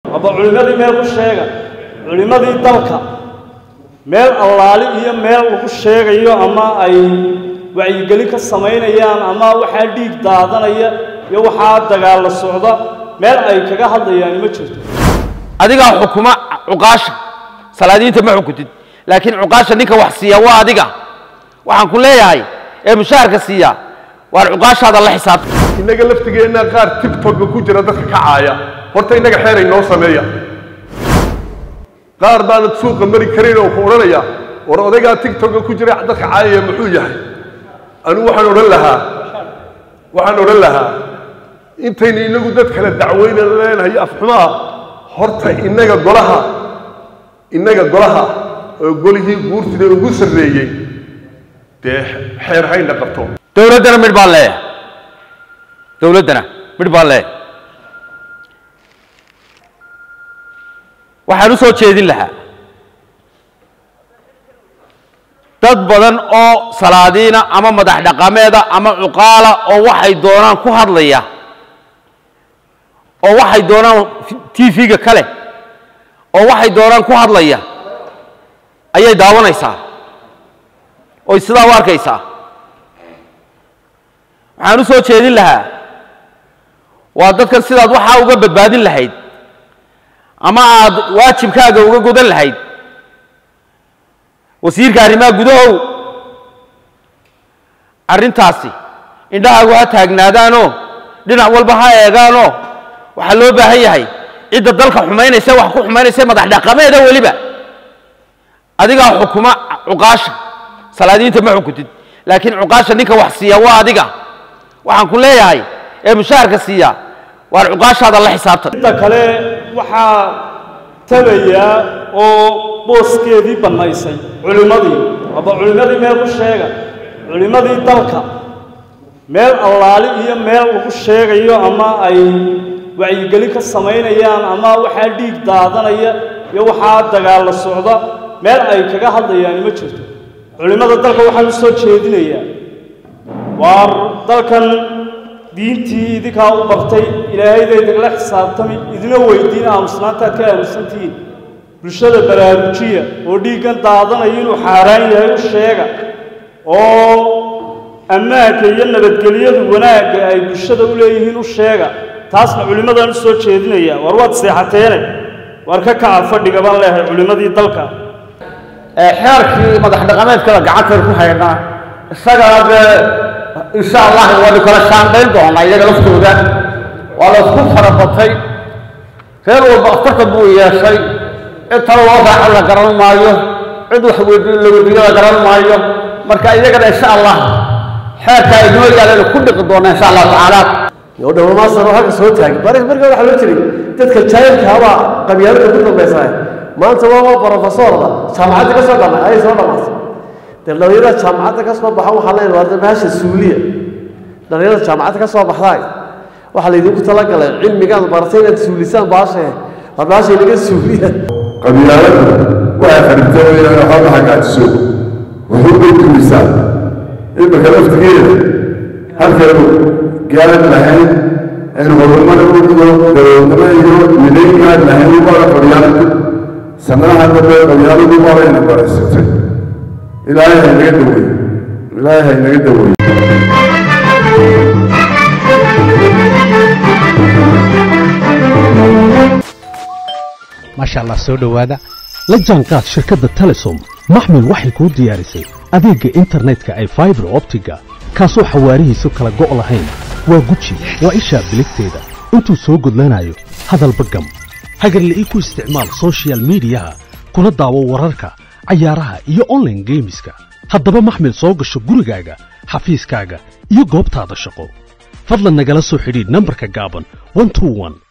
aba culimmadii meel ku sheega culimmadii dalka meel allaali iyo meel lagu sheegayo ama ay wacyigelin ka samaynayaan ama waxaa dhiig daadanaya iyo waxaa dagaalla socda meel ay kaga hadlayaan ma jirto adigaa xukuma cuqaasha salaadiinta ma xukuntid laakiin cuqaasha ninka wax siiya waa adiga waxaan ku leeyahay ee mushaharka siiya waar cuqaashaada la xisaabta innaga laftigeenna qaar tigtogga ku jira dadka ka caaya horta innaga xeeray noo sameeya qaar baanad suuqa mari karin oo ku odhanaya war odaygaa tigtogga ku jira dadka caayaya muxuu yahay anigu waxaan odhan lahaa waxaan odhan lahaa intayna inagu dad kale dacweyna leenahay afxumaa horta innaga golaha innaga golaha oo golihii guurtida ugu sarreeyey dee xeer hayna qabto dowladdana midh baan leeyahay dowladdana midh baan leeyahay waxaan u soo jeedin lahaa dad badan oo salaadiina ama madax dhaqameeda ama cuqaala oo waxay doonaan ku hadlaya oo waxay doonaan t v-ga kale oo waxay doonaan ku hadlaya ayay daawanaysaa oy sidaa u arkaysaa waxaan u soo jeedin lahaa waa dadkan sidaad waxaa uga badbaadin lahayd ama aad waajibkaaga uga godan lahayd wasiirka arrimaha gudahow arrintaasi indhahaagu ha taagnaadaanoo dhinac walba ha eegaanoo waxaa loo baahan yahay cidda dalka xumaynaysa wax ku xumaynaysa madax dhaqameeda weliba adigaa xukuma cuqaasha salaadiinta ma xukuntid laakiin cuqaasha ninka wax siiya waa adiga waxaan ku leeyahay ee mushaharka siiya waar cuqaashaada la xisaabtan inta kale waxaa tabayaa oo booskeedii bannaysay culimmadii aba culimmadii meel ku sheega culimmadii dalka meel allaali iyo meel lagu sheegayo ama ay wacyigelin ka samaynayaan ama waxaa dhiig daadanaya iyo waxaa dagaalla socda meel ay kaga hadlayaan ma jirto culimmada dalka waxaan u soo jeedinayaa waar dalkan diintii idinkaa u bartay ilaahayda idinla xisaabtami idina weydiin aamusnaantaad ka aamusantihiin bulshada baraarujiya oo dhiiggan daadanaya inuu xaaraan yahay u sheega oo ammaanka iyo nabadgelyadu wanaagga ay bulshada u leeyihiin u sheega taasna culimmadaan u soo jeedinaya war waad seexateene waar ka kaca fadhiga baan leehay culimmadii dalka xeerkii madax dhaqameedkada gacanteeda ku haynaa isagana dee insha allah waanu kala shaandhayn doonaa iyaga laftooda waa la isku farabatay reer walba aftarka buu yeeshay cid talo loo raaco la garan maayo cid wax weydiin la weydiiyo la garan maayo marka iyagana insha allah xeerka ay noo yaaleen ku dhiqi doonaa insha allah tacaala oo dhawamaasano halka soo taagay bari marka waxaa loo jiray dadka jaahilka abaa qabyaalada ku dambaysaa maanta waa waa brofesorda jaamacadda ka soo dhamay ayay soo dhamaatay dee dhalinyarada jaamacadda ka soo baxan waxaa leeyahay waa bahasha suuliya dhalinyarada jaamacadda ka soo baxdaay waxaa laydinku talagalay cilmigaad baratay inaad suulisaan baashe waa baasha inaga suuliya qabyaaladu waxay kharibtay inay waxooga hagaajiso wuxuu bay dumisaa imika laftigeeda halkeenu gaaran lahayn aynu horumar iyo daroodnimo iyo midaynkaan lahayn ubara qabyaaladu sanadaha dambe qabyaaladu barayna baraysatay ilaahay haynaga daweey ilaahay haynaga daweey maasha allah soo dhowaada la jaanqaad shirkadda telesom maxmil waxay kuu diyaarisay adeegga internetka ay faibar optiga kaasoo xawaarihiisu kala go' lahayn waa guji waa ishaa biligteeda intuu soo gudlanayo hadalba gam hagarle ii ku isticmaal sochial midiyaha kuna daawo wararka cayaaraha iyo onlaine geemiska haddaba maxmil soo gasho gurigaaga xafiiskaaga iyo goobtaada shaqo fadlan nagala soo xidhiidh nambarka gaaban